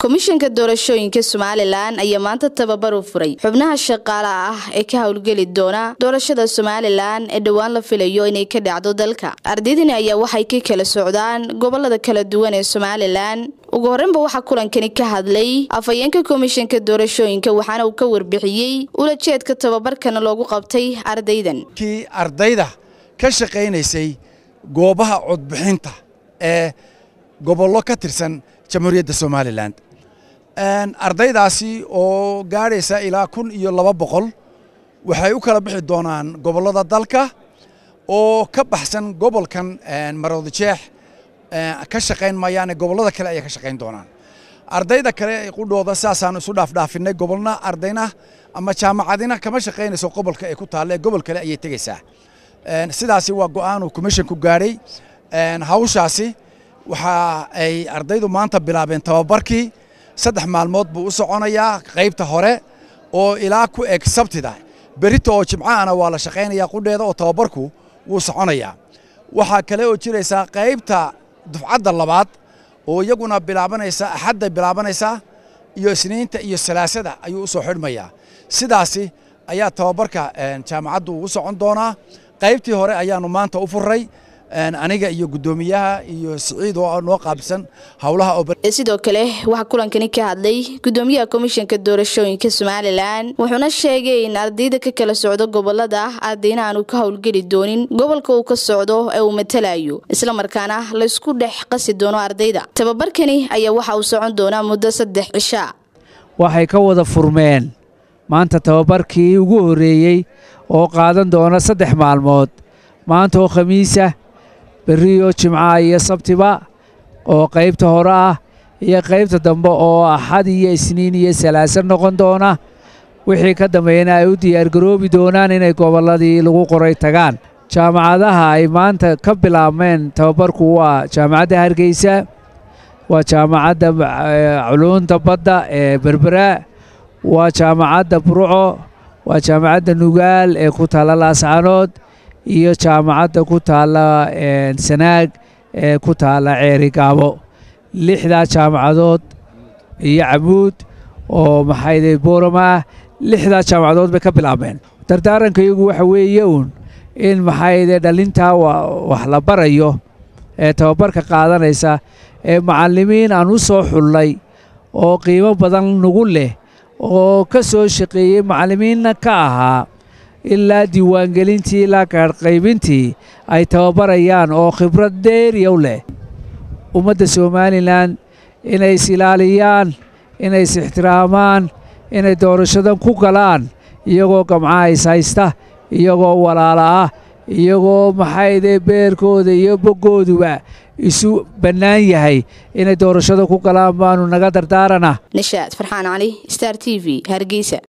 komishanka doorashooyinka somalilan ayaa maanta tababar u furay xubnaha shaqaalaha ah ee ka howlgeli doona doorashada somalilan ee dhowaan la filayo inay ka dhacdo dalka ardaydani ayaa waxay ka kala socdaan gobolada kala duwan ee somalilan ugu horreynba waxaa kulankani ka hadlay afhayeenka komishanka doorashooyinka waxaana uu ka warbixiyey ulajeedka tababarkana loogu qabtay ardaydan kii ardayda ka shaqaynaysay goobaha codbixinta ee gobollo ka tirsan jamhuuriyadda somalilan ardaydaasi oo gaadhaysa ilaa kun iyo laba boqol waxay u kala bixi doonaan gobollada dalka oo ka baxsan gobolkan maroodijeex ka shaqayn mayaane gobollada kale ayay ka shaqayn doonaan ardayda kale qudhooda saasaan isu dhaafdhaafinay gobolna ardayna ama jaamacadina kama shaqaynayso gobolka ay ku taalle gobol kale ayay tegaysaa sidaasi waa go'aanuu commissionku gaadhay hawshaasi waxa ay ardaydu maanta bilaabeen tababarkii saddex maalmood buu u soconayaa qaybta hore oo ilaa ku eg sabtida berita oo jimcahana waa la shaqaynayaa qudheeda oo tababarku wuu soconayaa waxaa kale oo jiraysaa qaybta dufcadda labaad oo iyaguna bilaabanaysa axadday bilaabanaysaa iyo isniinta iyo salaasada ayuu u soo xidhmayaa sidaasi ayaa tababarka jaamacaddu ugu socon doonaa qaybtii hore ayaannu maanta u furray aniga iyo guddoomiyaha iyo siciid oo noo qaabsan howlaha sidoo kale waxaa kulankani ka hadlay guddoomiyaha komishanka doorashooyinka somalilan wuxuuna sheegay in ardayda ka kala socdo gobolada ardayna aanu ka howlgeli doonin gobolka uu ka socdo ee uu matalayo islamarkaana laysku dhex qasi doono ardayda tababarkani ayaa waxa uu socon doonaa muddo saddex cishaa waxay ka wada furmeen maanta tababarkii ugu horreeyey oo qaadan doona saddex maalmood maanta oo khamiisa berriyo jimcaha iyo sabtiba oo qaybta hore ah iyo qaybta dambe oo axad iyo isniin iyo salaaso noqon doona wixii ka dambeeyana ay u diyaargaroobi doonaan inay gobolladii lagu qoray tagaan jaamacadaha ay maanta ka bilaabmeen tababarku waa jaamacadda hargeysa waa jaamacadda culuunta badda ee berbera waa jaamacadda burco waa jaamacadda nugaal ee ku taalla laascanood iyo jaamacadda ku taalla sanaag ee ku taalla ceeri gaabo lixdaa jaamacadood iyo camuud oo maxayde boorama ah lixdaa jaamacadood bay ka bilaabmeen dardaaranka iyagu waxa weeye uun in maxayde dhallintaa wax la barayo ee tababarka qaadanaysa ee macallimiin aan u soo xullay oo qiimo badan nagu leh oo ka soo shaqeeyey macallimiinna ka ahaa ilaa diiwaangelintii ilaa kaadhqaybintii ay tababarayaan oo khibrad dheeriyow leh ummadda somalilan inay is ilaaliyaan inay is ixtiraamaan inay doorashadan ku galaan iyagoo gamcaha is haysta iyagoo walaala ah iyagoo maxaydee beerkooda iyo boggooduba isu bannaan yahay inay doorashada ku galaan baanu naga dardaaranah nishaad farxaan cali star t v hargeysa